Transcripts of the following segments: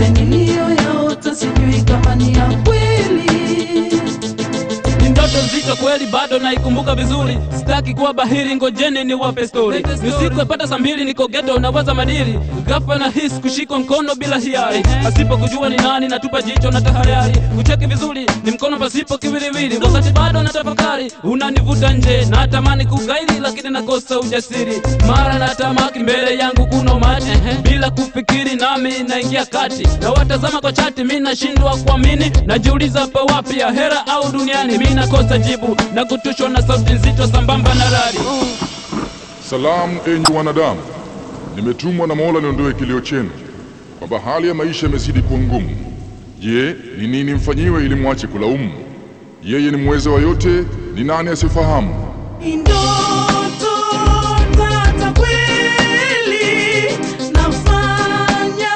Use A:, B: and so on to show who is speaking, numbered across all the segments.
A: yote niliyoyaota sijui kama ni ya kweli.
B: ni ndoto nzito kweli, bado naikumbuka vizuri. Sitaki kuwa bahiri, ngojeni ni wape stori. Ni usiku yapata saa mbili, niko geto nawaza madili, ghafla na hisi kushikwa mkono bila hiari, pasipo kujua ni nani, natupa jicho na tahayari kucheki vizuri, ni mkono pasipo kiwiliwili. Wakati bado na tafakari, unanivuta nje, natamani kugaili, lakini nakosa ujasiri. Mara natamaki mbele yangu kuna umati, bila kufikiri nami naingia kati, na watazama kwa chati, mi nashindwa kuamini, najiuliza pa wapi, ahera au duniani? Mi nakosa jibu na kutushwa na sauti nzito sambamba na radi.
C: Salamu enyi wanadamu, nimetumwa na Mola niondoe kilio chenu kwamba hali ya maisha imezidi kuwa ngumu. Je, ni nini mfanyiwe ili mwache kulaumu? Yeye ni mweza wa yote, ni nani asifahamu?
A: Ni ndoto tata kweli, nafanya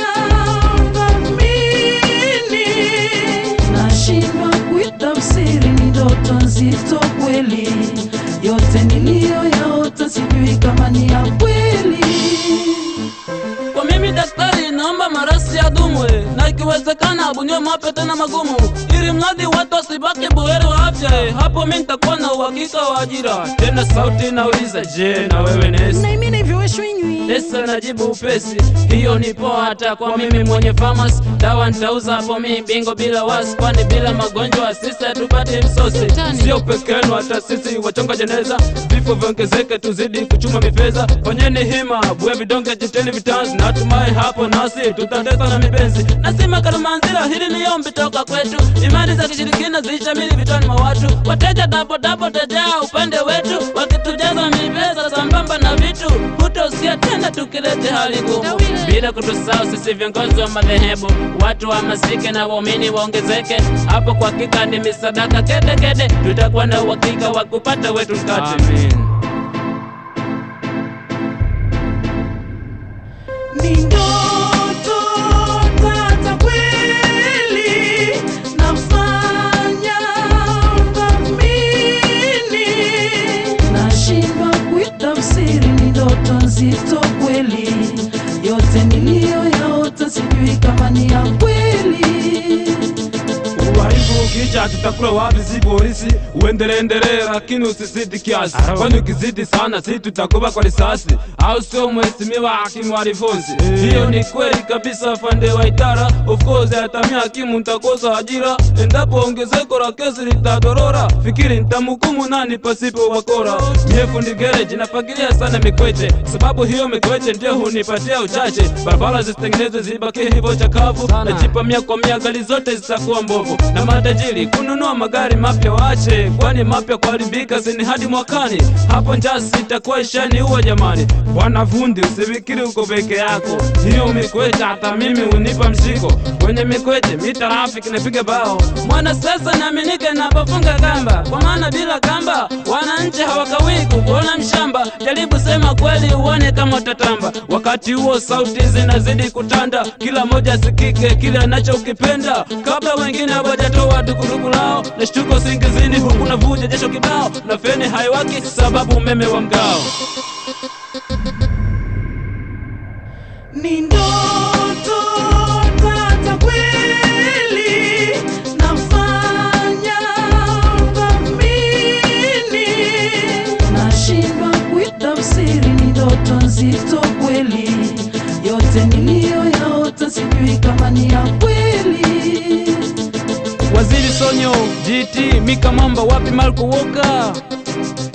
A: tathmini, nashindwa kuitafsiri, ni ndoto nzito kweli, yote niliyoyaota sijui kama ni ya kweli.
B: Kwa mimi daktari, naomba marasi ya dumwe na ikiwezekana abuniwe mapya tena magumu, ili mradi watu wasibaki buheri wa afya. eh, Hapo mi nitakuwa na uhakika wa ajira. Tena sauti nauliza, je, na wewe nesi?
A: Naimini hivyo shwinywi
B: Esa najibu upesi, hiyo ni poa hata kwa mimi mwenye famasi. Dawa nitauza hapo mi bingo bila wasi, kwani bila magonjwa sisi hatupati msosi. Sio peke yenu, hata sisi wachonga jeneza, vifo viongezeke, tuzidi kuchuma mifeza. Fanyeni hima, bue vidonge, jiteni vitanzi, natumai hapo nasi tutatesa na mipenzi. Nasema Kalimanzira, hili ni ombi toka kwetu, imani za kishirikina zishamili vitani mwa watu, wateja dabodabo tajaa upande wetu, wakitujaza mipesa sambamba na vitu, hutosikia tena tukilete hali ngumu, bila kutusahau sisi viongozi wa madhehebu, watu wahamasike na waumini waongezeke. Hapo kwa hakika ni misadaka kede kede, tutakuwa na uhakika wa kupata wetu mkate. Amen.
A: Ni ndoto tata kweli, nafanya tathmini, nashindwa kuitafsiri, ni ndoto nzito kweli, yote niliyoyaota sijui kama ni ya kweli.
B: Uharibu ukija tutakula wapi? Si polisi uendelee, lakini usizidi kiasi, kwani ukizidi sana si tutakuba kwa risasi, au sio mheshimiwa hakimu wa Rifonsi? Hiyo ni kweli kabisa, afande wa idara. Of course atamia hakimu nitakosa ajira endapo ongezeko la kesi litadorora. Fikiri nitamhukumu nani pasipo wakora? Mie fundi gereji nafagilia sana mikwete, sababu hiyo mikwete ndio hunipatia uchache. Barabara zisitengenezwe zibaki hivyo chakavu, najipa mia kwa mia, gari zote zitakuwa mbovu, na matajiri kununua magari mapya waache, kwani mapya kuharibika sini hadi mwakani. Hapo njaa sitakuwa ishani huwa jamani. Bwana fundi, usifikiri uko peke yako, hiyo mikwete hata mimi unipa mshiko. Kwenye mikwete mi trafiki napiga bao, mwana sasa naaminike napofunga kamba, kwa maana bila kamba wananchi hawakawii kukuona mshamba. Jaribu sema kweli uone kama utatamba. Wakati huo sauti zinazidi kutanda, kila moja asikike kile anachokipenda, kabla wengine hawajatoa dukuduku lao. Nashtuka singizini, huku navuja jasho kibao, na feni haiwaki sababu umeme wa mgao.
A: Ni ndoto tata kweli, nafanya tathmini, nashindwa kuitafsiri, ni ndoto nzito kweli, yote niliyoyaota sijui kama ni ya kweli.
B: Waziri Sonyo, GT, Mika Mamba, wapi Marco Walker?